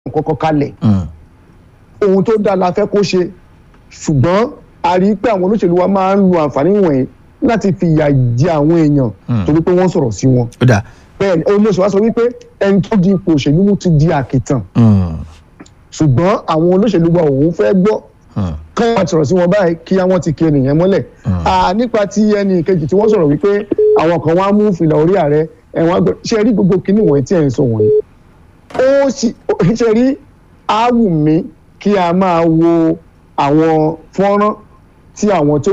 kọ́kọ́ kalẹ̀ Mm. ohun tó dáa la fẹ́ kó ṣe ṣùgbọ́n a rí i pé àwọn olóṣèlú wa máa ń lo àǹfààní wọ̀nyí láti fi ìyà jẹ àwọn èèyàn Mm. torí pé wọ́n sọ̀rọ̀ sí wọn ó dà bẹ́ẹ̀ ni olóṣèlú wa sọ wípé ẹni tó di ipò òṣèlú mú ti di àkìtàn Mm. ṣùgbọ́n àwọn olóṣèlú wa òun fẹ́ gbọ́ Mm. kán wá sọ̀rọ̀ sí wọn báyìí kí wọ́n ti kí ènìyàn mọ́lẹ̀ À, nípa ti ẹnì kejì tí wọ́n sọ̀rọ̀ wípé àwọn kan wá mú fìlà orí ààrẹ ẹ̀wọ̀n àgbẹ̀ ṣe rí gbogbo kinní wọ̀nyí tí ẹ̀ ń sọ wọ̀nyí ó sì ṣe rí á wù mí kí a máa wo àwọn fọ́nrán tí àwọn tó